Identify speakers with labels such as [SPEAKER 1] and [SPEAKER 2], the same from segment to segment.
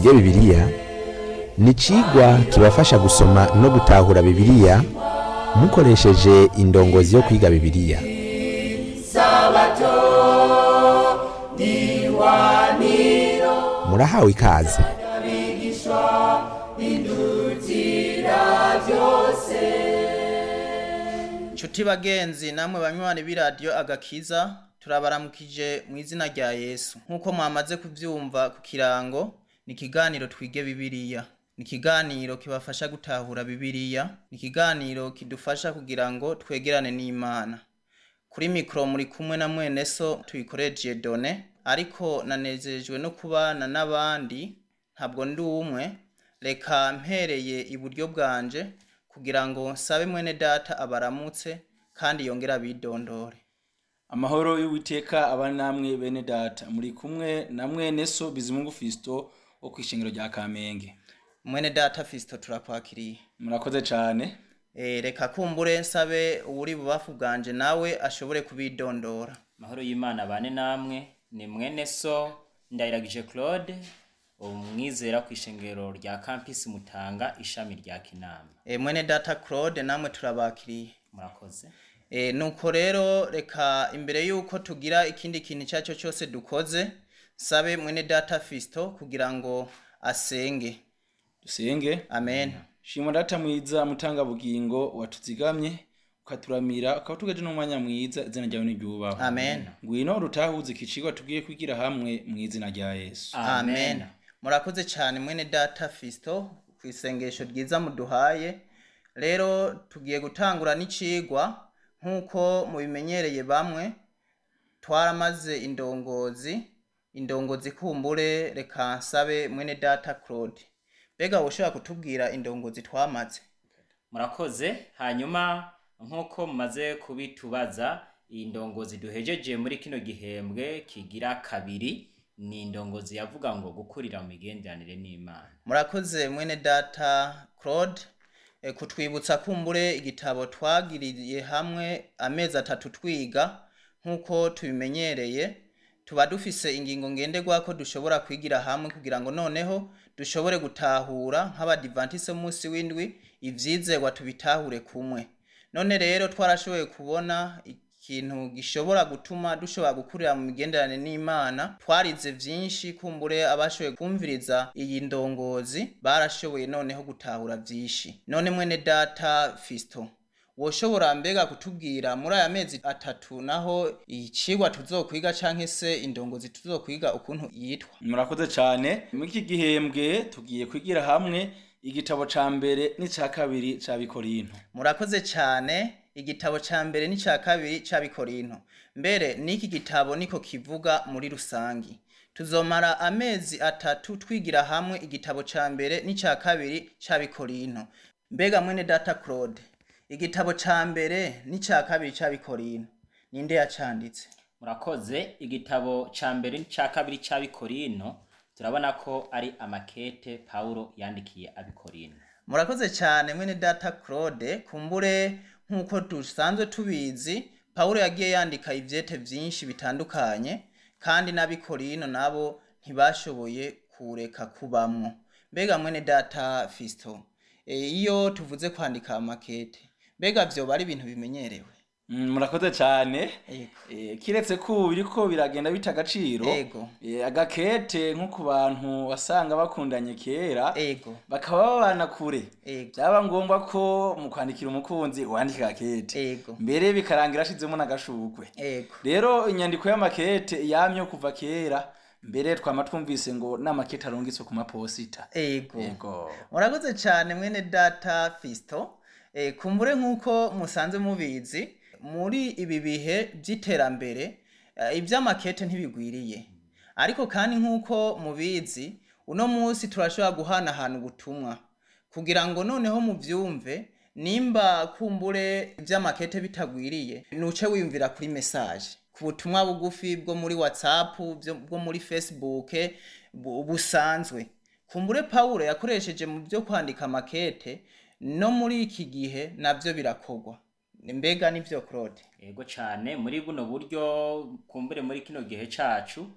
[SPEAKER 1] twige bibiliya ni icigwa kibafasha gusoma no gutahura bibiliya mukoresheje indongozi yo kwiga bibiliya murahawe ikaze
[SPEAKER 2] Nshuti bagenzi namwe banywanyi b'iradiyo agakiza turabaramukije mu izina rya Yesu nk'uko mwamaze kuvyumva ku kirango ni ikiganiro twige bibiliya ni ikiganiro kibafasha gutahura bibiliya ni ikiganiro kidufasha kugira ngo twegerane n'imana kuri mikoro muri kumwe na mwene so tuyikoreje done ariko nanezejwe no kubana n'abandi ntabwo ndi umwe reka mpereye iburyo bwanje kugira ngo nsabe mwene data abaramutse kandi yongere abidondore
[SPEAKER 3] amahoro y'uwiteka aba namwe bene data muri kumwe na mwene so bizimungu fisto wo kw'ishengero rya kamenge
[SPEAKER 2] mwene data fisito turakwakiriye
[SPEAKER 3] murakoze cane
[SPEAKER 2] e, reka kumbure nsabe uwuri bubafu bwanje nawe ashobore kubidondora
[SPEAKER 4] mahoro y'imana bane namwe ni mwene so ndayiragije claude umwizera ku ishengero rya campus mutanga ishami rya kinama
[SPEAKER 2] e, mwene data claude namwe turabakiriye
[SPEAKER 4] murakoze
[SPEAKER 2] e, nuko rero reka imbere yuko tugira ikindi kintu icyo ari cyo cyose dukoze nsabe mwene data fisito kugira ngo asenge
[SPEAKER 3] dusenge
[SPEAKER 2] amen
[SPEAKER 3] shimwa data mwiza mutanga bugingo watuzigamye ukaturamira ukaba tugeje n'umwanya mwiza izina ryawe niryubahwe
[SPEAKER 2] amen
[SPEAKER 3] ngwino rutahuze ikicigwa tugiye kwigira hamwe mu izina rya yesu
[SPEAKER 2] amen murakoze cyane mwene data fisito ku isengesho ryiza muduhaye rero tugiye gutangura n'icigwa nk'uko mubimenyereye bamwe twaramaze indongozi indongozi kumbure reka nsabe mwene data claude mbega ushobora kutubwira indongozi twamaze
[SPEAKER 4] murakoze hanyuma nk'uko mumaze kubitubaza iyi ndongozi duhejeje muri kino gihembwe kigira kabiri ni indongozi yavuga ngo gukurira mu migenderanire n'imana
[SPEAKER 2] murakoze mwene data claude e, kutwibutsa kumbure igitabo twagiriye hamwe amezi atatu twiga nk'uko tubimenyereye tuba dufise ingingo ngenderwako dushobora kwigira hamwe kugira ngo noneho dushobore gutahura nk'abadivantise munsi w'indwi ivyizerwa tubitahure kumwe none rero twarashoboye kubona ikintu gishobora gutuma dushobora gukurira mu migenderanire n'imana twarize vyinshi kumbure abashoboye kumviriza iyi ndongozi barashoboye noneho gutahura vyinshi none mwene data fisto woshobora mbega kutubwira muri aya mezi atatu naho icigwa tuzokwiga canke se indongozi tuzokwiga ukuntu yitwa
[SPEAKER 3] murakoze cane muri iki gihembwe tugiye kwigira hamwe igitabo ca mbere n'ica kabiri ca bikorinto
[SPEAKER 2] murakoze cyane igitabo ca mbere n'icya kabiri c'abikorinto mbere n'iki gitabo niko kivuga muri rusangi tuzomara amezi atatu twigira hamwe igitabo ca mbere n'icya kabiri c'abikorinto mbega mwene data claude igitabo ca mbere n'icya kabiri c'abikorinto ninde yacanditse
[SPEAKER 4] murakoze igitabo ca mbere n'ica kabiri c'abikorino turabona ko ari amakete pawulo yandikiye abikorino
[SPEAKER 2] murakoze cyane mwene data claude kumbure nk'uko dusanzwe tubizi pawulo yagiye yandika ivyete vyinshi bitandukanye kandi n'abikorino nabo ntibashoboye kureka kubamwo mbega mwene data fisto e, iyo tuvuze kwandika amakete mbega vyoba ari ibintu bimenyerewe
[SPEAKER 3] Mm, murakoze cane
[SPEAKER 2] Yego.
[SPEAKER 3] Eh, kiretse ko ubu biriko biragenda bita agaciro
[SPEAKER 2] Yego.
[SPEAKER 3] eh, agakete nko ku bantu wasanga bakundanye kera
[SPEAKER 2] ego
[SPEAKER 3] bakaba babana kure
[SPEAKER 2] ego
[SPEAKER 3] byaba ngombwa ko mu kwandikira umukunzi wandika agakete
[SPEAKER 2] ego
[SPEAKER 3] mbere bikarangira ashizemo n'agashurwe
[SPEAKER 2] ego
[SPEAKER 3] rero inyandiko y'amakete yamye kuva kera mbere twama twumvise ngo n'amakete arungitswe ku maposita
[SPEAKER 2] ego
[SPEAKER 3] yego
[SPEAKER 2] murakoze cyane mwene data fisto e, kumbure nk'uko musanze mubizi muri ibi bihe by'iterambere e, iby'amakete ntibigwiriye ariko kandi nk'uko mubizi uno munsi turashobora guhanahana ubutumwa kugira ngo noneho muvyumve nimba kumbure iby'amakete bitagwiriye nuce wiyumvira kuri message ku butumwa bugufi bwo muri whatsapp byo- bwo muri facebook bu- busanzwe kumbure pawulo yakoresheje mu byo kwandika makete no muri iki gihe navyo birakorwa mbega nivyo claude
[SPEAKER 4] yego cane muri buno buryo kumbure muri kino gihe cacu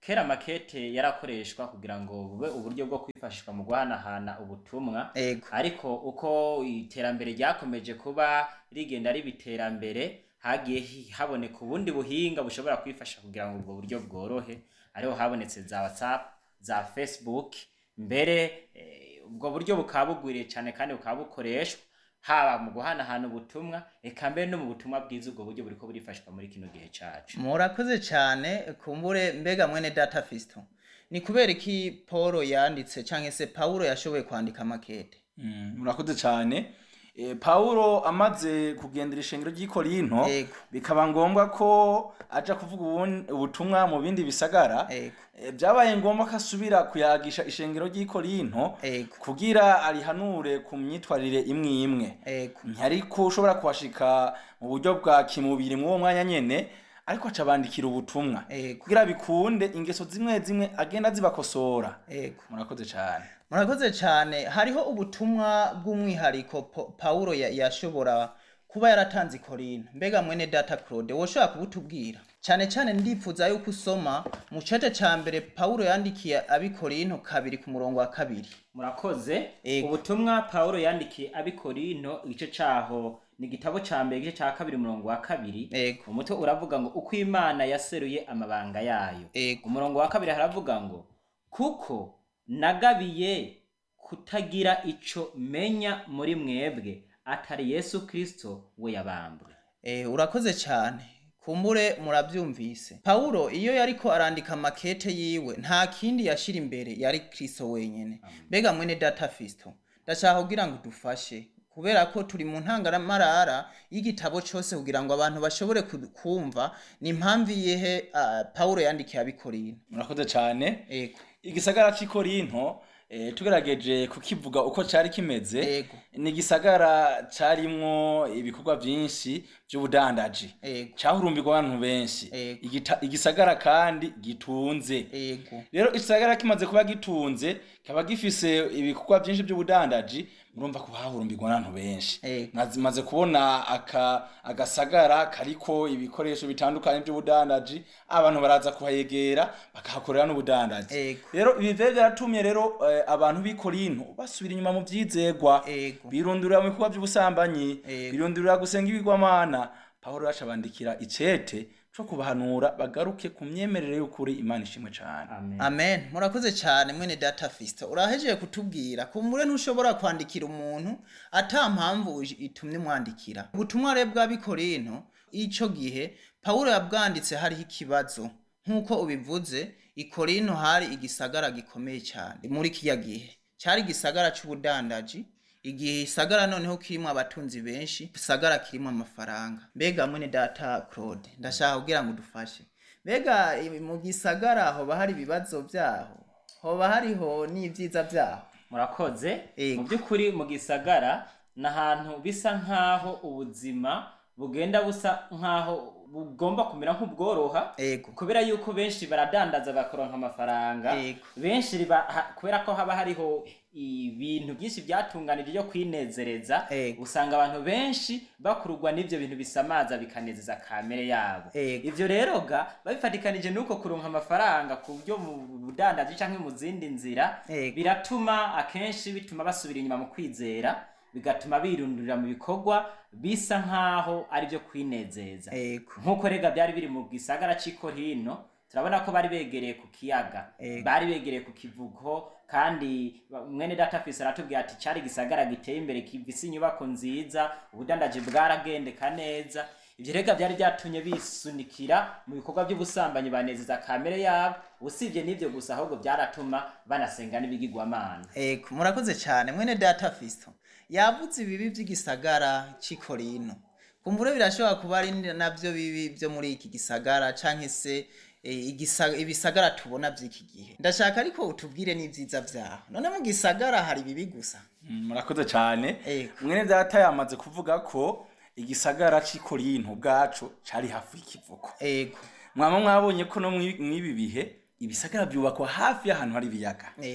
[SPEAKER 4] kera makete yarakoreshwa kugira ngo bube uburyo bwo kwifashishwa mu guhanahana ubutumwa
[SPEAKER 2] ego
[SPEAKER 4] ariko uko iterambere ryakomeje kuba rigenda riba iterambere hagiye hi- haboneka ubundi buhinga bushobora kwifasha kugira ngo ubwo buryo bworohe ariho habonetse za whatsapp za facebook mbere eh, ubwo buryo bukaba bugwiriye cyane kandi bukaba bukoreshwa haba mu guhanahana ubutumwa eka mbere no mu butumwa bwiza ubwo buryo buriko burifashwa muri kino gihe cacu
[SPEAKER 2] murakoze cyane kumbure mbega mwene data fisto ni kubera iki paul yanditse cyangwa se paulo yashoboye kwandika makete
[SPEAKER 3] Mm, murakoze cyane e, paulo amaze kugendera ishengero ry'i korinto
[SPEAKER 2] Yego.
[SPEAKER 3] bikaba ngombwa ko aja kuvuga ubun- ubutumwa mu bindi bisagara
[SPEAKER 2] Yego.
[SPEAKER 3] e, byabaye ngombwa ko asubira kuyagisha ishengero ry'i korinto
[SPEAKER 2] Yego.
[SPEAKER 3] kugira arihanure ku myitwarire imwe imwe
[SPEAKER 2] ego
[SPEAKER 3] ariko ushobora kuhashika mu buryo bwa kimubiri mw'uwo mwanya nyene ariko aca bandikira ubutumwa
[SPEAKER 2] Yego.
[SPEAKER 3] kugira bikunde ingeso zimwe zimwe agenda zibakosora
[SPEAKER 2] ego
[SPEAKER 3] murakoze cyane
[SPEAKER 2] murakoze cyane hariho ubutumwa bw'umwihariko Po- paulo ya- yashobora kuba yaratanze i korinto mbega mwene data claude woshobora kubutubwira cyane cyane ndifuza yuko usoma mu cece ca mbere paulo yandikiye abi korinto kabiri ku murongo wa kabiri
[SPEAKER 4] murakoze
[SPEAKER 2] Ego.
[SPEAKER 4] ubutumwa paulo yandikiye abikorinto igice caho ni igitabo ca mbere igice ca kabiri umurongo wa kabiri
[SPEAKER 2] Ego.
[SPEAKER 4] umutwe uravuga ngo uko imana yaseruye amabanga yayo
[SPEAKER 2] Ego.
[SPEAKER 4] umurongo wa kabiri haravuga ngo kuko nagabiye kutagira ico menya muri mwebwe atari yesu kristo we yabambwe
[SPEAKER 2] Eh, urakoze cyane kumbure murabyumvise paulo iyo yariko arandika makete yiwe nta kindi yashira imbere yari kristo wenyene mbega mwene data fisto ndashaka kugira ngo dufashe kubera ko turi mu ntangaramarara y'igitabo cyose kugira ngo abantu bashobore ku- kumva ni impamvu iyihe uh, paulo yandikiye abikorino
[SPEAKER 3] murakoze cyane
[SPEAKER 2] ego
[SPEAKER 3] igisagara cy'i korinto eh, tugerageje kukivuga uko cyari kimeze
[SPEAKER 2] Ego.
[SPEAKER 3] ni igisagara cyarimwo ibikorwa byinshi by'ubudandaji
[SPEAKER 2] Ego.
[SPEAKER 3] cyahurumbirwa abantu benshi
[SPEAKER 2] Ego.
[SPEAKER 3] Igita- igisagara kandi gitunze
[SPEAKER 2] ego
[SPEAKER 3] rero igisagara kimaze kuba gitunze kikaba gifise ibikorwa byinshi by'ubudandaji murumva ko hahurumbirwa n'abantu benshi
[SPEAKER 2] Ego.
[SPEAKER 3] maze kubona aka agasagara kariko ibikoresho bitandukanye by'ubudandaji abantu baraza kuhayegera bakahakorera n'ubudandaji
[SPEAKER 2] Ego.
[SPEAKER 3] rero ibi vyo byaratumye rero eh, abantu b'i korinto basubira inyuma mu vyizegwa
[SPEAKER 2] Ego.
[SPEAKER 3] birundurira mu bikorwa by'ubusambanyi
[SPEAKER 2] Ego.
[SPEAKER 3] birundurira gusenga ibigwamana pawulo yaca bandikira icete co kubahanura bagaruke ku myemerere y'ukuri imana ishimwe cane
[SPEAKER 4] amen
[SPEAKER 2] amen murakoze cyane mwene data fisto urahejeje kutubwira kumbure ntushobora kwandikira umuntu ata mpamvu uj- itumye umwandikira ubutumwa rero bw'abikorinto ico gihe pawulo yabwanditse hariho ikibazo nk'uko ubivuze ikorinto hari igisagara gikomeye cyane muri kiriya gihe cyari igisagara c'ubudandaji igihe isagara noneho kirimo abatunzi benshi isagara kirimo amafaranga mbega mwene data claude ndashaka kugira ngo udufashe mbega i- mu gisagara hoba hari ibibazo byaho hoba hariho n'ibyiza byaho
[SPEAKER 4] murakoze
[SPEAKER 2] Ego.
[SPEAKER 4] mu by'ukuri mu gisagara ni ahantu bisa nk'aho ubuzima bugenda busa nk'aho bugomba kumera nk'ubworoha
[SPEAKER 2] ego
[SPEAKER 4] kubera yuko benshi baradandaza bakaronka amafaranga
[SPEAKER 2] Ego.
[SPEAKER 4] benshi riba- ha- kubera ko haba hariho ibintu byinshi byatunganije byo kwinezereza
[SPEAKER 2] Ego.
[SPEAKER 4] usanga abantu benshi bakururwa n'ibyo bintu bisamaza bikanezeza kamere yabo
[SPEAKER 2] Ego.
[SPEAKER 4] ivyo rero ga babifatikanije nuko kuronka amafaranga ku byo mu budandaji canke mu zindi nzira
[SPEAKER 2] Ego.
[SPEAKER 4] biratuma akenshi bituma basubira inyuma mu kwizera bigatuma birundurira mu bikorwa bisa nk'aho ari byo kwinezeza
[SPEAKER 2] ego
[SPEAKER 4] nk'uko rega byari biri mu gisagara cy'iko hino turabona ko bari begereye ku kiyaga
[SPEAKER 2] Ego.
[SPEAKER 4] bari begereye ku kivugo kandi ba- mwene data fisi aratubwira ati cyari igisagara giteye imbere kivise inyubako nziza ubudandaji bwaragendeka neza ibyo rega byari byatumye bisunikira mu bikorwa by'ubusambanyi banezeza kamere yabo usibye n'ibyo gusa ahubwo byaratuma banasenga n'ibigirwamana
[SPEAKER 2] ego murakoze cyane mwene data fisto yavuze ibibi by'igisagara cy'ikorino kumbure birashobora kuba ari nabyo bibi byo muri iki gisagara canke se eh, igisa- ibisagara tubona by'iki gihe ndashaka ariko utubwire n'ibyiza byaho none mu gisagara hari ibibi gusa
[SPEAKER 3] Mm, murakoze cyane
[SPEAKER 2] Ego.
[SPEAKER 3] mwene data yamaze kuvuga ko igisagara cy'i korinto bwacu cari hafi y'ikivuko
[SPEAKER 2] ego
[SPEAKER 3] mwaba mwabonye ko no mw'i- mw'ibi bihe ibisagara byubakwa hafi y'ahantu hari ibiyaga
[SPEAKER 2] ego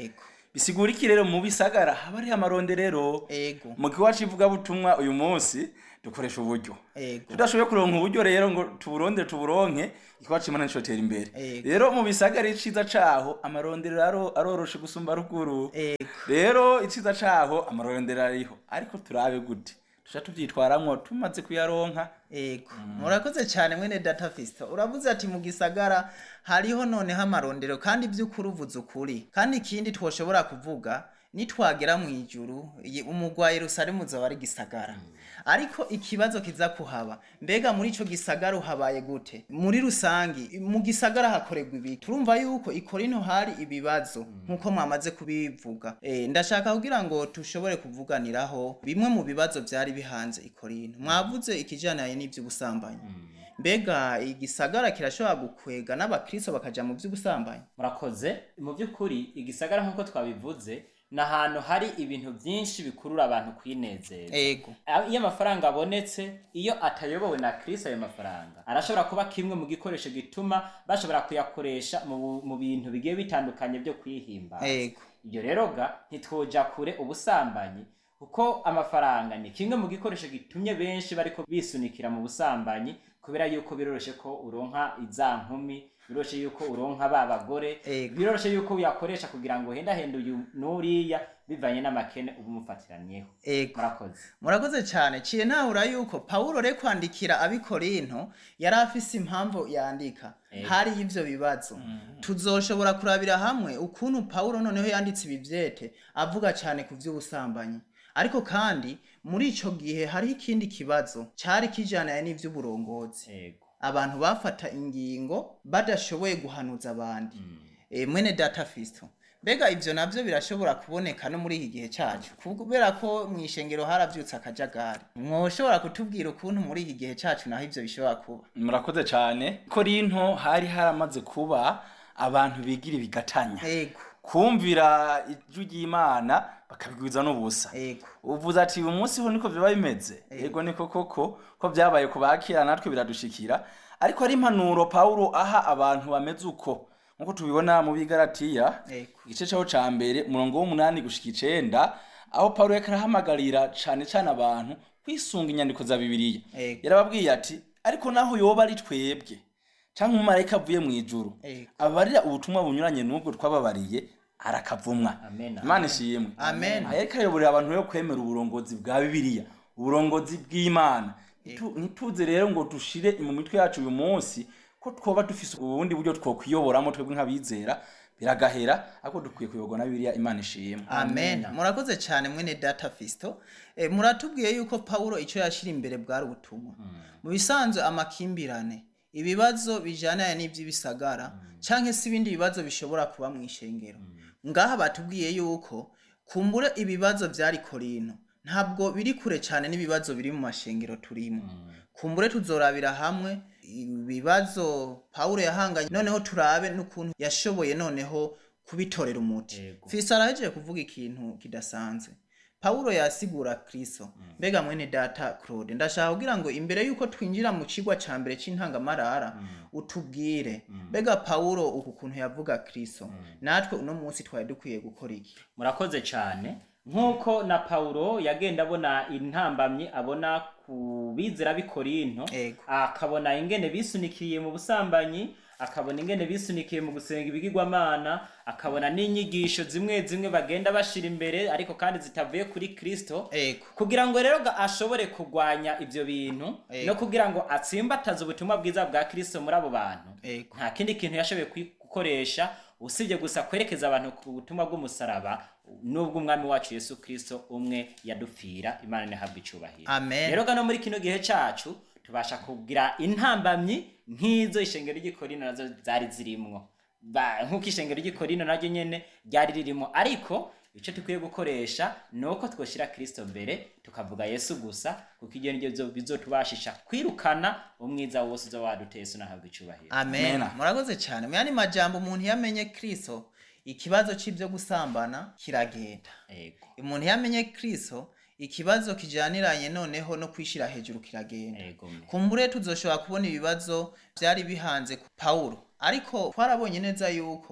[SPEAKER 3] bisigura iki rero mu bisagara haba hariho amaronderero
[SPEAKER 2] ego
[SPEAKER 3] mu kiwacu ivugabutumwa uyu munsi dukoresha uburyo
[SPEAKER 2] ego
[SPEAKER 3] tudashoboye kuronka uburyo rero ngo tuburondere tuburonke ikiwacu imana nicotera imbere
[SPEAKER 2] Ego.
[SPEAKER 3] rero mu bisagara iciza caho amaronderero aro- aroroshe gusumba ruguru
[SPEAKER 2] ego
[SPEAKER 3] rero iciza caho amarondero ariho ariko turabe gute tuca tuvyitwaramwo tumaze kuyaronka
[SPEAKER 2] ego murakoze cyane mwene data fisto uravuze ati mu gisagara hariho noneho amarondero kandi by'ukuri uvuze ukuri kandi ikindi twoshobora kuvuga nitwagera mu ijuru iyi- umugwa yerusalemu uzaba ari gisagara ariko ikibazo kiza kuhaba mbega muri ico gisagara uhabaye gute muri rusangi mu gisagara hakorerwa ibi turumva yuko ikorino hari ibibazo nk'uko mwamaze kubivuga e, ndashaka kugira ngo tushobore kuvuganiraho bimwe mu bibazo byari bihanze ikorino mwavuze ikijanaye n'ivy'ubusambanyi mbega igisagara kirashobora gukwega n'abakristo bakaja mu vy'ubusambanyi
[SPEAKER 4] murakoze mu by'ukuri igisagara nk'uko twabivuze ni ahantu hari ibintu byinshi bikurura abantu kwinezeza
[SPEAKER 2] ego
[SPEAKER 4] Ah, iyo amafaranga abonetse iyo atayobowe na kristo ayo mafaranga arashobora kuba kimwe mu gikoresho gituma bashobora kuyakoresha mu, bu- mu bintu bigiye bitandukanye byo kwihimbaza
[SPEAKER 2] ego
[SPEAKER 4] ibyo rero ga ntitwoja kure ubusambanyi kuko amafaranga ni kimwe mu gikoresho gitumye benshi bariko bisunikira mu busambanyi kubera yuko biroroshe ko uronka iza nkumi biroroshe yuko uronka ba bagore
[SPEAKER 2] Ego.
[SPEAKER 4] biroroshe yuko uyakoresha kugira ngo hendahende uyu n'uriya bivanye n'amakene uba umufatiranyeho
[SPEAKER 2] ego
[SPEAKER 4] murakoze
[SPEAKER 2] murakoze cyane ciye ntahura yuko pawulo re kwandikira abikorinto yari afise impamvu yandika
[SPEAKER 4] Ego.
[SPEAKER 2] hari y'ivyo bibazo tuzoshobora kurabira hamwe ukuntu pawulo noneho yanditse ibi vyete avuga cyane ku vy'ubusambanyi ariko kandi muri ico gihe hariho ikindi kibazo cari kijanaye n'ivy'uburongozi
[SPEAKER 4] ego
[SPEAKER 2] abantu bafata ingingo badashoboye guhanuza abandi e, mwene data fisto mbega ivyo navyo birashobora kuboneka no muri iki gihe cacu kubera ko mu ishengero haravyutse akajagari mwoshobora kutubwira ukuntu muri iki gihe cacu naho ivyo bishobora kuba
[SPEAKER 3] murakoze cyane korinto hari haramaze kuba abantu bigira ibigatanya
[SPEAKER 2] ego
[SPEAKER 3] kumvira ijwi ry'imana bakabigwiza n'ubusa
[SPEAKER 2] ego
[SPEAKER 3] uvuze ati uyu munsi ho niko biba bimeze yego niko koko ko byabaye ku bakira natwe biradushikira ariko ari impanuro pawulo aha abantu bameze uko nk'uko tubibona mu bigaratiya
[SPEAKER 2] Ego.
[SPEAKER 3] igice cyaho ca mbere umurongo w'umunani gushika icenda aho pawulo yariko arahamagarira cane cane abantu kwisunga inyandiko za bibiliya
[SPEAKER 2] Ego.
[SPEAKER 3] yarababwiye ati ariko naho yoba ari twebwe canke umumarayika avuye mu ijuru
[SPEAKER 2] Ego.
[SPEAKER 3] abarira ubutumwa bunyuranye n'ubwo twababariye arakavumwa
[SPEAKER 4] Amen.
[SPEAKER 3] imana ishimwe
[SPEAKER 2] Amen.
[SPEAKER 3] aha yariko ayoborera abantu rero kwemera uburongozi bwa bibiliya uburongozi bw'imana Ntitu- ntituze rero ngo dushire mu mitwe yacu uyu munsi ko twoba dufise ubundi buryo twokwiyoboramo twebwe nk'abizera biragahera ariko dukwiye kuyoborwa na bibiliya imana ishimwe
[SPEAKER 2] amen murakoze cyane mwene data fisto e, muratubwiye yuko pawulo icyo yashyira imbere bwari ubutumwa mu bisanzwe amakimbirane ibibazo bijyana n'iby'ibisagara cyangwa se ibindi bibazo bishobora kuba mu ishengero ngaha batubwiye yuko kumbure ibibazo byari korino ntabwo biri kure cyane n'ibibazo biri mu mashengero turimo kumbure tuzorabira hamwe ibibazo pawulo yahanganye noneho turabe n'ukuntu yashoboye noneho kubitorera umuti
[SPEAKER 4] Yego.
[SPEAKER 2] fisa arahejeje kuvuga ikintu kidasanzwe pawulo yasigura kristo mbega mwene data claude ndashaka kugira ngo imbere y'uko twinjira mu kigwa ca mbere c'intangamarara utubwire mbega pawulo uku kuntu yavuga kristo natwe uno munsi twari dukwiye gukora iki
[SPEAKER 4] murakoze cyane nk'uko na paulo yagenda abona intambamyi abona ku bizera b'i korinto
[SPEAKER 2] Ego.
[SPEAKER 4] akabona ingene bisunikiye mu busambanyi akabona ingene bisunikiye mu gusenga ibigirwamana akabona n'inyigisho zimwe zimwe bagenda bashira imbere ariko kandi zitavuye kuri kristo
[SPEAKER 2] ego
[SPEAKER 4] kugira ngo rero ga- ashobore kurwanya ibyo bintu
[SPEAKER 2] Ego.
[SPEAKER 4] no kugira ngo atsimbataze ubutumwa bwiza bwa kristo muri abo bantu
[SPEAKER 2] Ego.
[SPEAKER 4] nta kindi kintu yashoboye kwi- gukoresha usibye gusa kwerekeza abantu ku butumwa bw'umusaraba n'ubwo umwami wacu yesu kristo umwe yadupfira imana ntihabwe icyubahiro
[SPEAKER 2] Amen.
[SPEAKER 4] rero gano muri kino gihe cyacu tubasha kugira intambamyi nk'izo ishengero ry'ikorino nazo zari zirimwo Ba- nk'uko ishengero ry'ikorino naryo nyene ryari ririmo ariko icyo dukwiye gukoresha ni uko twoshyira kristo mbere tukavuga yesu gusa kuko ibyo ni byo bizotubashisha kwirukana umwiza wose uza waduteye yesu nahabwa icyubahiro
[SPEAKER 2] amen
[SPEAKER 3] Amen.
[SPEAKER 2] murakoze cyane mu yandi majambo umuntu yamenye kristo ikibazo c'ibyo gusambana kiragenda
[SPEAKER 4] ego
[SPEAKER 2] umuntu yamenye kristo ikibazo kijaniranye noneho no kwishira hejuru kiragenda
[SPEAKER 4] ego me.
[SPEAKER 2] kumbure tuzoshobora kubona ibibazo byari bihanze ku pawulo ariko twarabonye neza yuko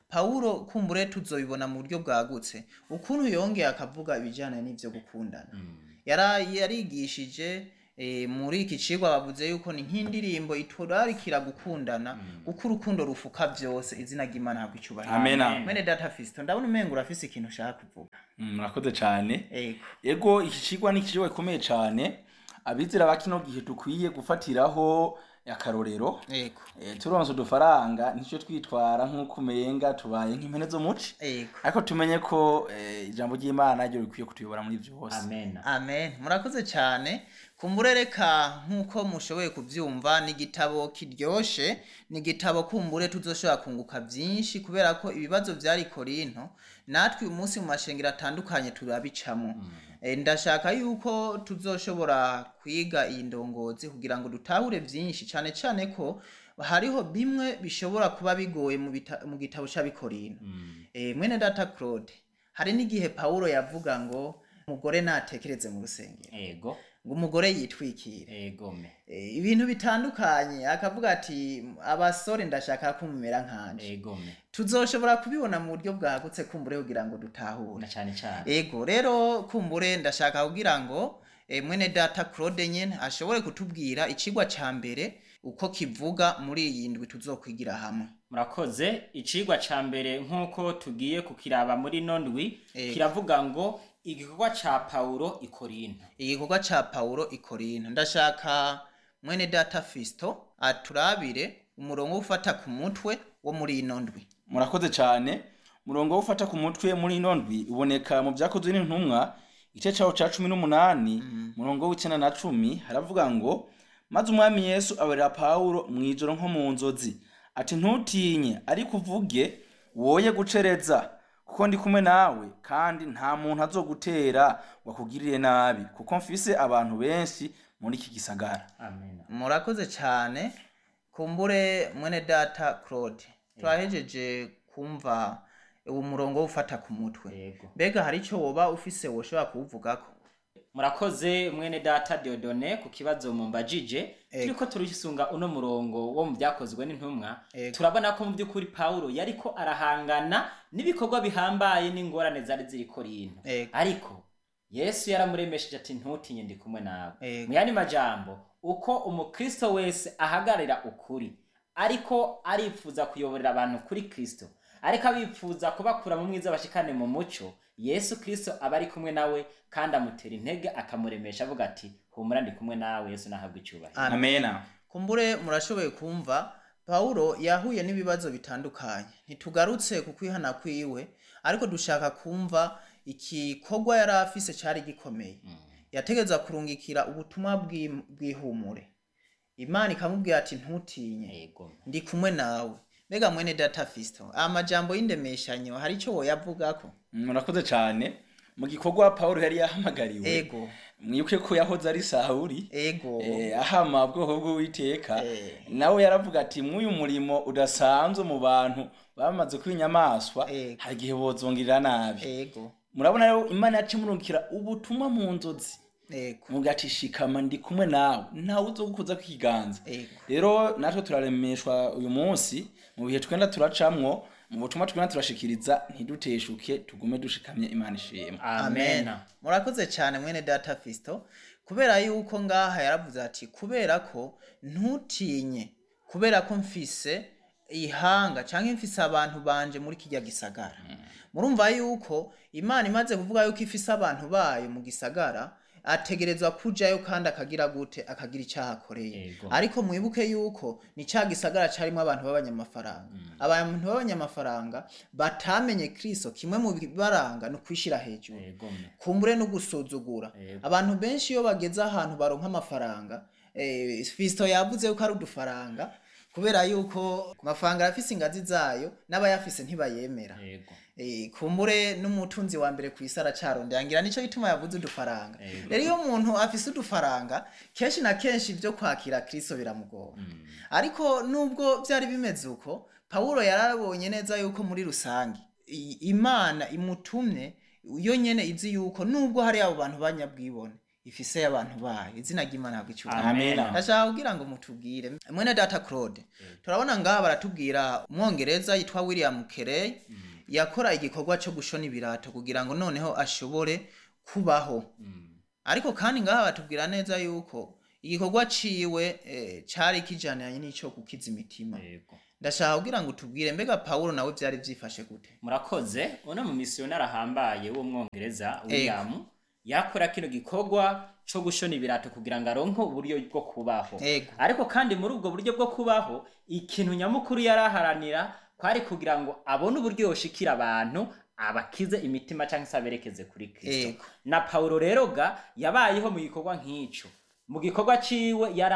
[SPEAKER 2] pawulo kumbure tuzobibona mu buryo bwagutse ukuntu yongeye akavuga ibijyanye n'ibyo gukundana Yara- yarigishije eh, muri iki cigwa bavuze yuko ni nk'indirimbo iturarikira gukundana kuko urukundo rufuka byose izina ry'imana habwa icyubahiro
[SPEAKER 3] Amen.
[SPEAKER 2] mwene data fisto ndabona umengo urafise ikintu ushaka kuvuga
[SPEAKER 3] Mm, murakoze cyane
[SPEAKER 2] ego
[SPEAKER 3] ego iki kigwa ni ikigwa gikomeye cyane abizera ba kino gihe dukwiye gufatiraho akarorero
[SPEAKER 2] ego
[SPEAKER 3] Eh, turonse udufaranga nicyo twitwara nk'uko umenga tubaye nk'impene zo muci
[SPEAKER 2] ego
[SPEAKER 3] ariko tumenye ko eh, ijambo ry'imana ryo rikwiye kutuyobora muri byose
[SPEAKER 4] amen
[SPEAKER 2] amen murakoze cyane kumbure reka nk'uko mushoboye kubyumva ni igitabo kiryoshe ni igitabo kumbure tuzoshobora kunguka byinshi kubera ko ibibazo byari korinto natwe uyu munsi mu mashengero atandukanye turabicamo Eh, ndashaka yuko tuzoshobora kwiga iyi ndongozi kugira ngo dutahure byinshi cyane cyane ko hariho bimwe bishobora kuba bigoye mu bita- mu gitabo cy'abikorino Eh, mwene data claude hari n'igihe pawulo yavuga ngo umugore natekereze mu rusengero
[SPEAKER 4] ego
[SPEAKER 2] ngo umugore yitwikire
[SPEAKER 4] ego me
[SPEAKER 2] Eh, ibintu bitandukanye akavuga ati abasore ndashaka ko mumera nkanje
[SPEAKER 4] ego me
[SPEAKER 2] tuzoshobora kubibona mu buryo bwagutse kumbure kugira ngo dutahure
[SPEAKER 4] na cyane cyane
[SPEAKER 2] ego rero kumbure ndashaka kugira ngo eh, mwene data claude nyene ashobore kutubwira icigwa ca mbere uko kivuga muri iyi ndwi tuzokwigira hamwe
[SPEAKER 4] murakoze icigwa ca mbere nk'uko tugiye kukiraba muri nondwi
[SPEAKER 2] Ego.
[SPEAKER 4] kiravuga ngo igikorwa ca pawulo ikorinto
[SPEAKER 2] igikorwa ca pawulo ikorinto ndashaka mwene data fisto aturabire umurongo wo gufata ku mutwe wo muri ino ndwi
[SPEAKER 3] murakoze cyane umurongo wo gufata ku mutwe muri ino ndwi uboneka mu byakozwe n'intumwa igice cyawo cya cumi n'umunani umurongo w'icyenda na cumi haravuga ngo maze umwami yesu abarira pawulo mu ijoro nko mu nzozi ati ntutinye ariko uvuge woye gucereza kuko ndi kumwe nawe kandi nta muntu azogutera ngo akugirire nabi kuko mfise abantu benshi muri iki gisagara
[SPEAKER 4] amen
[SPEAKER 2] murakoze cyane kumbure mwene data claude turahejeje kumva uwo murongo wo gufata ku mutwe
[SPEAKER 4] Yego.
[SPEAKER 2] mbega hari icyo woba ufise woshobora kuwuvugako
[SPEAKER 4] murakoze mwene data Diodone ku kibazo mumbajije turiko turisunga uno murongo wo mu byakozwe n'intumwa
[SPEAKER 2] Ego.
[SPEAKER 4] turabona ko mu by'ukuri pawulo yariko arahangana n'ibikorwa bihambaye n'ingorane zari ziri korinto
[SPEAKER 2] Ego.
[SPEAKER 4] ariko yesu yaramuremesheje ati ntutinye ndi kumwe nawe
[SPEAKER 2] Ego.
[SPEAKER 4] mu yandi majambo uko umukristo wese ahagararira ukuri ariko arifuza kuyoborera abantu kuri kristo ariko abifuza kubakura mu mwiza bashikane mu muco yesu kristo aba ari kumwe nawe kandi amutera intege akamuremesha avuga ati humura ndi kumwe nawe yesu nahabwa icyubahiro
[SPEAKER 2] Amen.
[SPEAKER 3] amena
[SPEAKER 2] kumbure murashoboye kumva pawulo yahuye n'ibibazo bitandukanye ntitugarutse ku kwihana kwiwe ariko dushaka kumva igikorwa yari afise cyari gikomeye yategeza kurungikira ubutumwa bw'im- bw'ihumure imana ikamubwira ati ntutinye
[SPEAKER 4] yego
[SPEAKER 2] ndi kumwe nawe mbega mwene data fisto amajambo y'indemeshanyo hari icyo woyavugako
[SPEAKER 3] murakoze cyane mu gikorwa pawulo yari yahamagariwe
[SPEAKER 2] ego
[SPEAKER 3] mwibuke ko yahoze ari sawuri
[SPEAKER 2] ego
[SPEAKER 3] eh, ahama ubwoko bw'uwiteka
[SPEAKER 2] Eh.
[SPEAKER 3] nawe yaravuga ati mw'uyu murimo udasanzwe mu bantu bamaze kuba inyamaswa
[SPEAKER 2] Eh.
[SPEAKER 3] hari igihe bozongirira nabi
[SPEAKER 2] ego
[SPEAKER 3] murabona rero imana yaca imurungikira ubutumwa mu nzozi
[SPEAKER 2] ego
[SPEAKER 3] muga ati shikama ndi kumwe nawe ntawe uzogukuza kwiganza
[SPEAKER 2] ego
[SPEAKER 3] rero natwe turaremeshwa uyu munsi mu bihe twenda turacamwo mu butumwa twenda turashikiriza ntiduteshuke tugume dushikamye imana ishimwe
[SPEAKER 2] amen
[SPEAKER 4] amen
[SPEAKER 2] murakoze cyane mwene data fisto kubera yuko ngaha yaravuze ati kubera ko ntutinye kubera ko mfise ihanga cyangwa mfise abantu banje muri kijya gisagara murumva yuko imana imaze kuvuga yuko ifise abantu bayo mu gisagara ategerezwa kujayo kandi akagira gute akagira icyaha akoreye
[SPEAKER 4] Yego.
[SPEAKER 2] ariko mwibuke yuko ni cya gisagara cyarimo abantu b'abanyamafaranga abantu b'abanyamafaranga batamenye kristo kimwe mu bibaranga ni ukwishyira hejuru
[SPEAKER 4] yego me
[SPEAKER 2] kumbure no gusuzugura
[SPEAKER 4] Yego.
[SPEAKER 2] abantu benshi iyo bageze ahantu baronka amafaranga eh, fisto yavuze yuko ari udufaranga kubera yuko amafaranga arafise ingazi zayo n'abayafise ntibayemera
[SPEAKER 4] yego
[SPEAKER 2] Eh, kumbure n'umutunzi wa mbere ku isi aracarondera ngira nico gituma yavuze udufaranga
[SPEAKER 4] Yego.
[SPEAKER 2] rero iyo umuntu afise udufaranga kenshi na kenshi ibyo kwakira kristo biramugora ariko nubwo byari bimeze uko pawulo yarabonye neza yuko muri rusange i- imana imutumye yo nyene izi yuko nubwo hari abo bantu banyabwibone ifise y'abantu bayo izina ry'imana ntabwo icyubahiro
[SPEAKER 3] Amen.
[SPEAKER 2] ndashaka kugira ngo mutubwire mwene data claude turabona ngaha baratubwira umwongereza yitwa william carey yakora igikorwa cyo gushona ibirato kugira ngo noneho ashobore kubaho ariko kandi ngaha batubwira neza yuko igikorwa ciwe eh, cari kijaniranye n'ico gukiza imitima
[SPEAKER 4] yego
[SPEAKER 2] ndashaka kugira ngo tubwire mbega pawulo nawe vyari vyifashe gute
[SPEAKER 4] murakoze uno mu misiyonari ahambaye w'umwongereza william yakora kino gikorwa cyo gushona ibirato kugira ngo aronke uburyo bwo kubaho
[SPEAKER 2] Ego.
[SPEAKER 4] ariko kandi muri ubwo buryo bwo kubaho ikintu nyamukuru yari aharanira kwari kugira ngo abone uburyo yoshikira abantu abakize imitima cyangwa se aberekeze kuri kristo
[SPEAKER 2] Ego.
[SPEAKER 4] na paulo rero ga yabayeho mu gikorwa nk'ico mu gikorwa ciwe yari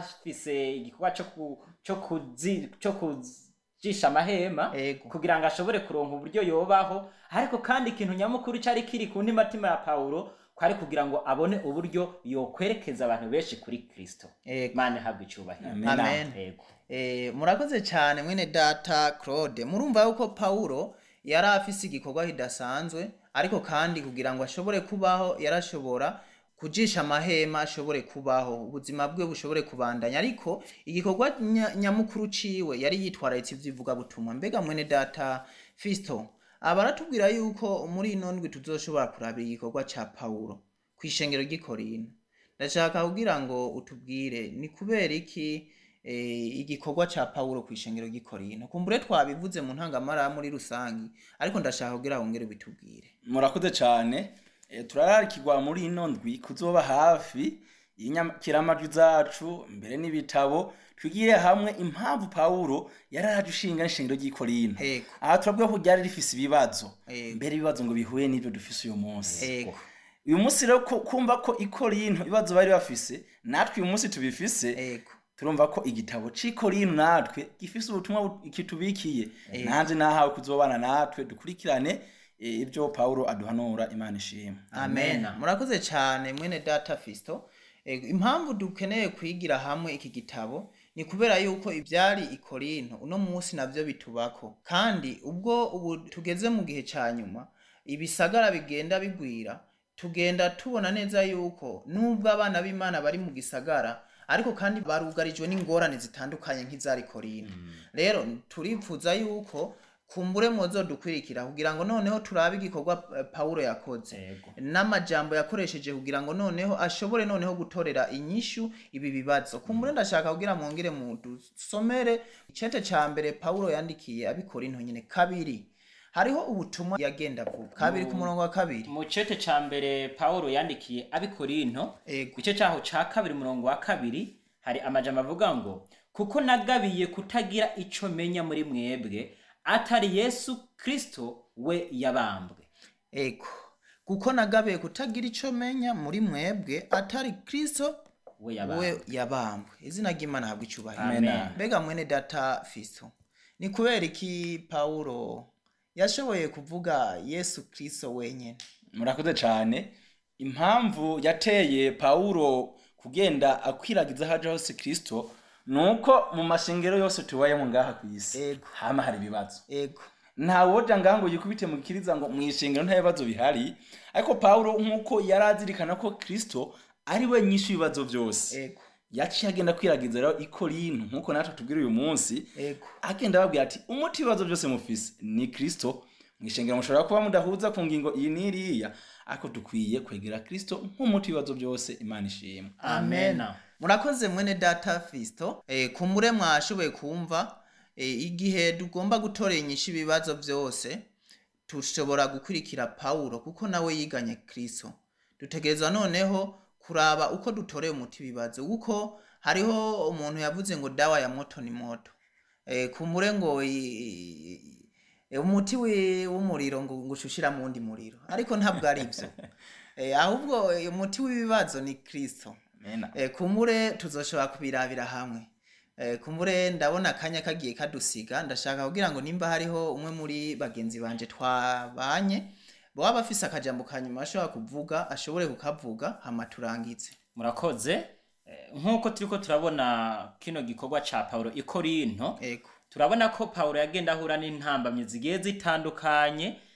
[SPEAKER 4] afise igikorwa cyo ku- cyo kuzi- cyo kujisha amahema
[SPEAKER 2] Ego.
[SPEAKER 4] kugira ngo ashobore kuronka uburyo yobaho ariko kandi ikintu nyamukuru cyari kiri ku ntimatima ya paulo kwari kugira ngo abone uburyo yokwerekeza abantu benshi kuri kristo
[SPEAKER 2] Ego.
[SPEAKER 4] mane habwa icyubahiro
[SPEAKER 3] Amen.
[SPEAKER 2] Amen.
[SPEAKER 4] Ego.
[SPEAKER 2] Eh, murakoze cyane mwene data claude murumva yuko pawulo yari afise igikorwa kidasanzwe ariko kandi kugira ngo ashobore kubaho yarashobora kujisha amahema ashobore kubaho ubuzima bwe bushobore kubandanya ariko igikorwa nya- nyamukuru ciwe yari yitwararitse ivy'ivugabutumwa mbega mwene data fisto aba aratubwira yuko muri ino ndwi tuzoshobora kurabira igikorwa ca pawulo kw'ishengero ry'i korinto ndashaka kugira ngo utubwire ni kubera iki eh, igikorwa ca pawulo kw'ishengero ry'i korinto kumbure twabivuze mu ntangamara muri rusangi ariko ndashaka kugira wongere bitubwire
[SPEAKER 3] murakoze cyane Eh, turararikirwa muri ino ndwi kuzoba hafi y'inyakiramajwi zacu mbere n'ibitabo twigire hamwe impamvu pawulo yari araje ushinga n'ishingiro ry'i korinto
[SPEAKER 2] Ego.
[SPEAKER 3] aha turavuga ko ryari rifise ibibazo
[SPEAKER 2] Ego.
[SPEAKER 3] mbere ibibazo ngo bihuye n'ibyo dufise uyu munsi
[SPEAKER 2] ego
[SPEAKER 3] uyu munsi rero ko- kumva ko i korinto ibibazo bari bafise natwe uyu munsi tubifise
[SPEAKER 2] ego
[SPEAKER 3] turumva ko igitabo c'i korinto natwe gifise ubutumwa bu- kitubikiye nanjye nahawe kuzobana natwe dukurikirane eh, ibyo pawulo aduhanura imana ishimwe
[SPEAKER 2] amen
[SPEAKER 4] Amen.
[SPEAKER 2] murakoze cyane mwene data fisto Ego, impamvu dukeneye kwigira hamwe iki gitabo ni kubera yuko ibyari i korinto uno munsi nabyo bitubako kandi ubwo ubu tugeze mu gihe cya nyuma ibisagara bigenda bigwira tugenda tubona neza yuko nubwo abana b'imana bari mu gisagara ariko kandi barugarijwe n'ingorane zitandukanye nk'izari korinto rero turifuza yuko kumbure muzo dukwirikira kugira ngo noneho turabe igikorwa eh, pawulo yakoze
[SPEAKER 4] Ego.
[SPEAKER 2] n'amajambo yakoresheje kugira ngo noneho ashobore noneho gutorera inyishu ibi bibazo kumbure ndashaka kugira mwongere mu dusomere icete ca mbere pawulo yandikiye abikora into nyine kabiri hariho ubutumwa yagenda avuga kabiri ku murongo wa kabiri
[SPEAKER 4] mu cete ca mbere paulo yandikiye abikorinto
[SPEAKER 2] Ego.
[SPEAKER 4] igice cyaho ca kabiri umurongo wa kabiri hari amajambo avuga ngo kuko nagabiye kutagira ico menya muri mwebwe atari yesu kristo we yabambwe
[SPEAKER 2] ego kuko nagabiye kutagira ico menya muri mwebwe atari kristo
[SPEAKER 4] we yabambwe
[SPEAKER 2] we yabambwe izina ry'imana habwa icubahiro
[SPEAKER 4] Amen.
[SPEAKER 2] mbega mwene data fiso ni kubera iki pawulo yashoboye kuvuga yesu kristo wenyene
[SPEAKER 3] murakoze cyane impamvu yateye pawulo kugenda akwiragiza haje hose kirisito ni uko mu mashengero yose tubayemo ngaha ku isi
[SPEAKER 2] Ego.
[SPEAKER 3] hama hari ibibazo
[SPEAKER 2] ego
[SPEAKER 3] ntawoja ngaha ngo yikubite mu gikiriza ngo mu ishengero nta bibazo bihari ariko pawulo nk'uko yari azirikana ko kirisito ari we nyinshi y'ibibazo byose
[SPEAKER 2] ego
[SPEAKER 3] yaciye agenda kwiragiza rero i korinto nk'uko natwe tubwira uyu munsi
[SPEAKER 2] ego
[SPEAKER 3] agenda ababwira ati umuti w'ibibazo byose mufise ni kirisito mu ishengero mushobora kuba mudahuza ku ngingo iyi n'iriya ariko dukwiye kwegera kirisito nk'umuti w'ibibazo byose imana ishimwe
[SPEAKER 2] amen
[SPEAKER 4] Amen.
[SPEAKER 2] murakoze mwene data fisto eh, kumure mwashoboye kumva eh, igihe tugomba gutorera inyishu ibibazo byose tushobora gukurikira pawulo kuko nawe yiganye kristo dutegerezwa noneho kuraba uko dutoreye umuti ibibazo kuko hariho umuntu yavuze ngo dawa ya moto ni moto eh, kumure ngo i- i- umuti wi- w'umuriro ngo ngo ushushira mu wundi muriro ariko ntabwo ari byo eh, ahubwo eh, umuti w'ibibazo ni kristo
[SPEAKER 3] Amen.
[SPEAKER 2] Eh, kumure tuzoshobora kubirabira hamwe Eh, kumure ndabona akanya kagiye kadusiga ndashaka kugira ngo nimba hariho umwe muri bagenzi banje twabanye baba bafise akajambo ka nyuma ashobora kuvuga ashobore kukavuga hama turangize
[SPEAKER 4] murakoze Eh, nk'uko turiko turabona kino gikorwa ca paulo i korinto
[SPEAKER 2] ego
[SPEAKER 4] turabona ko paulo yagenda ahura n'intambamyi zigiye zitandukanye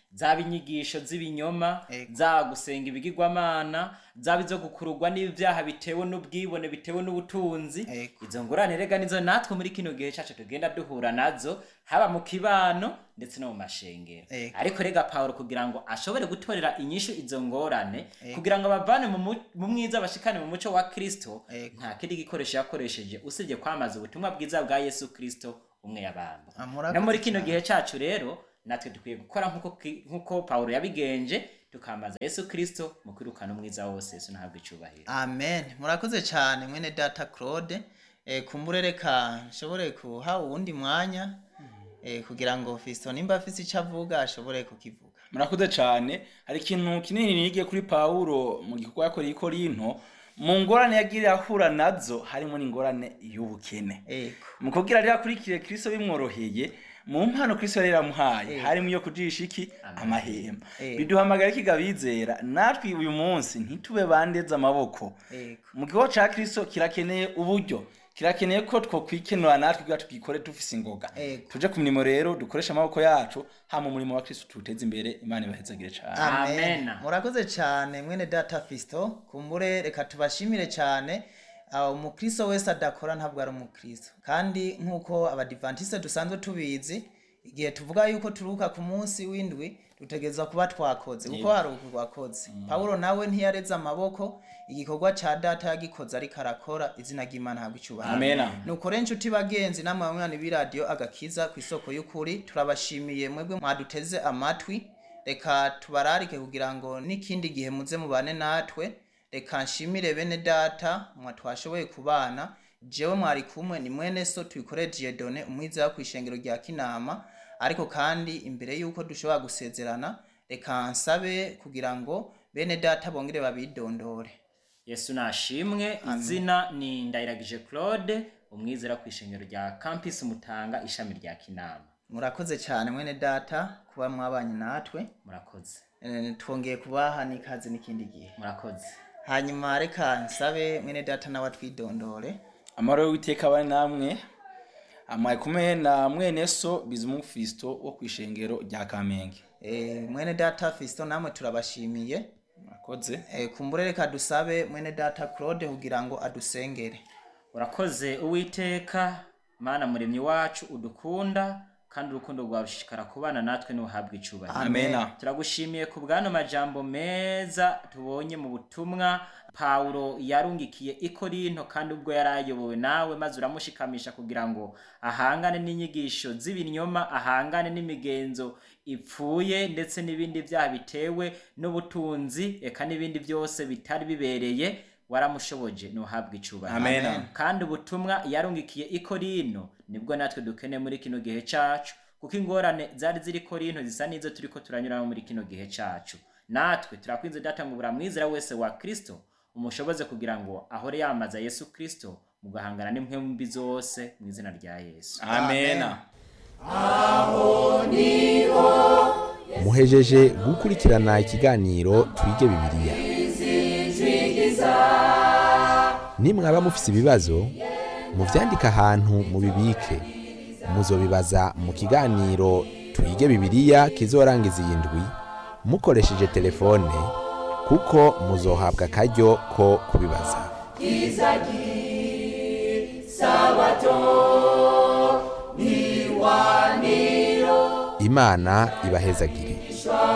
[SPEAKER 4] zaba inyigisho z'ibinyoma
[SPEAKER 2] Ego.
[SPEAKER 4] za gusenga ibigirwamana zaba izo gukururwa n'ibyaha bitewe n'ubwibone bitewe n'ubutunzi
[SPEAKER 2] Ego.
[SPEAKER 4] izo ngorane rega nizo natwe muri kino gihe cacu tugenda duhura nazo haba mu kibano ndetse no mu mashengero
[SPEAKER 2] Ego.
[SPEAKER 4] ariko rega pawulo kugira ngo ashobore gutorera inyishu izo ngorane
[SPEAKER 2] Ego.
[SPEAKER 4] kugira ngo bavane mu mu- mu mwiza bashikane mu muco wa kristo
[SPEAKER 2] Ego.
[SPEAKER 4] nta kindi gikoresho yakoresheje usibye kwamaza ubutumwa bwiza bwa yesu kristo umwe yabamba
[SPEAKER 2] Ah, murakoze
[SPEAKER 4] no muri kino
[SPEAKER 2] cyane.
[SPEAKER 4] gihe cacu rero natwe dukwiye gukora nk'uko ki- nk'uko pawulo yabigenje tukamaza yesu kristo mu kwirukana umwiza wose yesu ntabwo icubahiro
[SPEAKER 2] amen murakoze cyane mwene data claude eh, kumbure reka nshobore kuha uwundi mwanya eh, kugira ngo fisto nimba afise icyo avuga ashobore kukivuga
[SPEAKER 3] murakoze cyane hari ikintu kinini nigiye kuri pawulo mu gikorwa yakoreye i korinto mu ngorane yagiye ahura nazo harimo n'ingorane y'ubukene
[SPEAKER 2] ego
[SPEAKER 3] mu kubwira rero akurikire kristo bimworoheye mu mpano kristo yari yaramuhaye
[SPEAKER 2] Eh.
[SPEAKER 3] harimo iyo kujisha iki
[SPEAKER 4] Amen.
[SPEAKER 3] amahema
[SPEAKER 2] Eh.
[SPEAKER 3] biduhamagara iki bizera natwe uyu munsi ntitube bandeze amaboko
[SPEAKER 2] ego
[SPEAKER 3] mu gikorwa ca kristo kirakeneye uburyo kirakeneye ko twokwikenura natwe kugira tugikore dufise ingoga
[SPEAKER 2] Ego.
[SPEAKER 3] tuje ku mirimo rero dukoreshe amaboko yacu hama umurimo wa kristo tuwuteze imbere imana ibahezagire cane
[SPEAKER 2] amen
[SPEAKER 4] Amen.
[SPEAKER 2] murakoze cyane mwene data fisto kumbure reka tubashimire cyane aho umukristo wese adakora ntabwo ari umukristo kandi nk'uko abadivantiste dusanzwe tubizi igihe tuvuga yuko turuhuka ku munsi w'indwi dutegerezwa kuba twakoze kuko hari uku twakoze pawulo nawe ntiyareze amaboko igikorwa cya data yagikoze ariko arakora izina ry'imana ntabwo icyubahiro
[SPEAKER 3] amena
[SPEAKER 2] nuko rero inshuti bagenzi namwe banywanyi b'iradiyo agakiza ku isoko y'ukuri turabashimiye mwebwe mwaduteze amatwi reka tubararike kugira ngo n'ikindi gihe muze mubane natwe reka nshimire bene data mwa twashoboye kubana jewe mwari kumwe ni mwene so tuyikore dieudonne umwizera ku ishengero rya kinama ariko kandi imbere y'uko dushobora gusezerana reka nsabe kugira ngo bene data bongere babidondore
[SPEAKER 4] yesu nashimwe izina ni ndayiragije claude umwizera ku ishengero rya campus mutanga ishami rya kinama
[SPEAKER 2] murakoze cyane mwene data kuba mwabanye natwe
[SPEAKER 4] murakoze
[SPEAKER 2] Eh, twongeye kubaha n'ikaze n'ikindi gihe
[SPEAKER 4] murakoze
[SPEAKER 2] hanyuma reka nsabe mwene data nawe atwidondore
[SPEAKER 3] amahoro y'uwiteka abane namwe amaye kumwe na mwene so bizumufisto wo ku ishengero rya kamenge
[SPEAKER 2] Eh, mwene data fisto namwe turabashimiye
[SPEAKER 3] murakoze
[SPEAKER 2] Eh, kumbure reka dusabe mwene data claude kugira ngo adusengere
[SPEAKER 4] urakoze uwiteka mana muremyi wacu udukunda kandi urukundo rwawe rushishikara kubana natwe n'uhabwa icubahiro
[SPEAKER 3] amena
[SPEAKER 4] turagushimiye ku bwano majambo meza tubonye mu butumwa pawulo yarungikiye i korinto kandi ubwo yari ayobowe nawe maze uramushikamisha kugira ngo ahangane n'inyigisho z'ibinyoma ahangane n'imigenzo ipfuye ndetse n'ibindi byaha bitewe n'ubutunzi eka n'ibindi byose bitari bibereye waramushoboje ntuhabwe icubahiro
[SPEAKER 3] amena
[SPEAKER 4] kandi ubutumwa yarungikiye i korino nibwo natwe dukeneye muri kino gihe cacu kuko ingorane zari ziri korino zisa n'izo turiko turanyuramo muri kino gihe cacu natwe turakwinze data ngo buramwizera wese wa kristo umushoboze kugira ngo ahore yamaza yesu kristo mu gahangana n'impwemu mbi zose mu izina rya yesu
[SPEAKER 3] amena
[SPEAKER 1] muhejeje gukurikirana ikiganiro twige bibiliya nimwaba mufise ibibazo muvyandike ahantu mubibike muzobibaza mu kiganiro twige bibiliya kizorangiza iyi ndwi mukoresheje telefone kuko muzohabwa akaryo ko kubibaza imana ibahezagire